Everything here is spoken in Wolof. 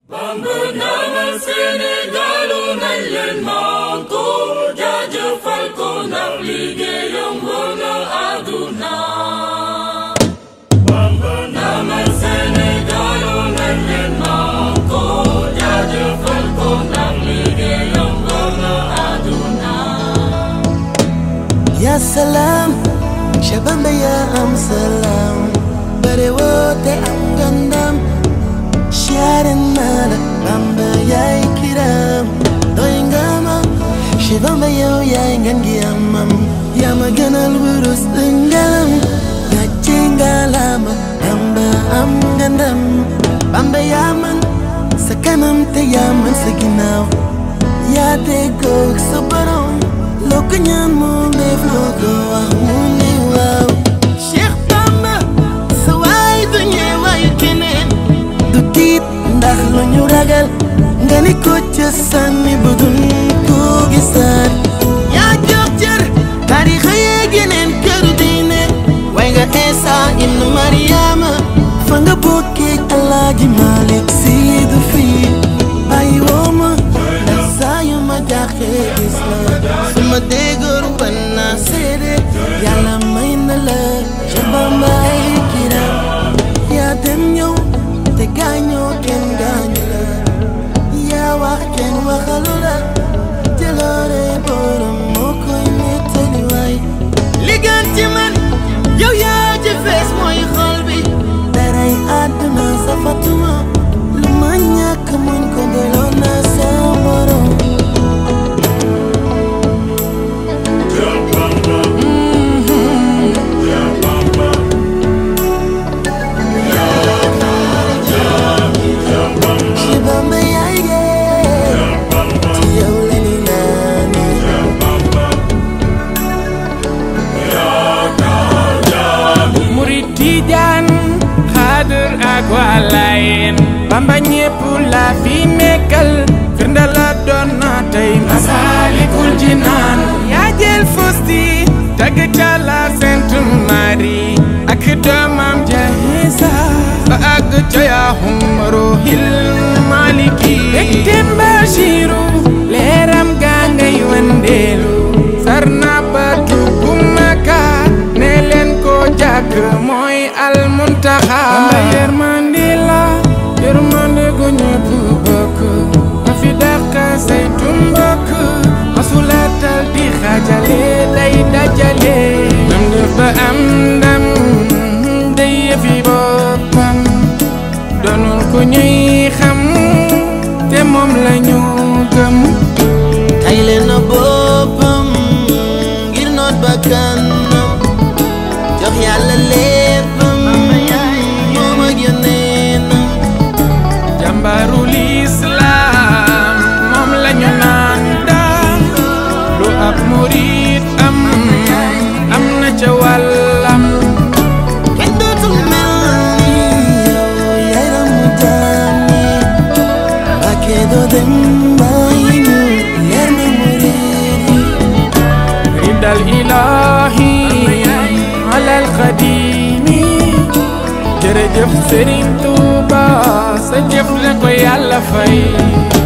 Bamba ndamal Sénégalu nañ leen manko jaajëfal ko ndax liggéeyam wër na àdduna Bamba ndamal Sénégalu nañ leen manko jaajëfal ko ndax liggéeyam wër na àdduna Ya salam Shabamba ya am salam Bare wote am gandam Sharin nada Bamba ya kiram Doy ngama Shabamba ya ya ngangi amam Ya maganal burus ngalam Ya chingalama Bamba am gandam Bamba ya man Sakanam te ya man sa ginaaw yaa déggoog sa borom loo ko ñaan mu def loo ko wax mu ne waaw Cheikh Bamba sa waay du ñeewaayu keneen du tiit ndax lu ñu ragal nga ni ko ca sànni bu dun ko gisaat yaa jox cër tarixa yeeg yeneen këru diine way nga Eesa ibn Mariama fa nga bokkee Alaaji Malik Si du fii bàyyi woo ma ndax saa yu ma jaaxee gis la su ma déggoon ban naa seede yàlla may na la ca Bamba ay kiram yaa dem ñëw te gaañoo kenn gaañu la yaa wax kenn waxalu la jëloore borom moo koy nettali waay li gën ci man yow yaa ci fees mooy xol bi daray àdduna safatuma lu ma ñàkk muñ ko delloo naa sa borom ci Bamba yaay gee ci yow la ni naani murid tijaan xaadir ak waa Laayeen bamba ñépp la fi nekkal firnde la doon na tey Masaalikul Jinaan yaa jël fusti tagg ca la Sainte Marie ak doomam ja Iisa ba àgg ca yaa Umruhil Maliki bektem Bashiru leeram gaa ngay wandeelu sarna ba dugg Makka ne leen ko jàkk mooy almuntaxa Bamba yërmande la yërmande gu ñëpp bokk ma fi dàq saytu mbokk masulatal di xaajale day dajale nam def ba am ndam day yëfi boppam doonul ku ñuy xam te moom la ñu gëm tay leen na boppam ngir noot bakkanam jox yàlla léppam moom ak yoneenam jàmbaarul islam moom lañu naan daam lu ab murit am am na ca wàllam kenn dootul mel ni yow yaay ramu jaam ñi Mbàkke doo dem bàyyi ñu leer na murit yi ridal ilahi alal xadimi jërëjëf Sëriñ Tuuba sa jëf la ko yàlla fay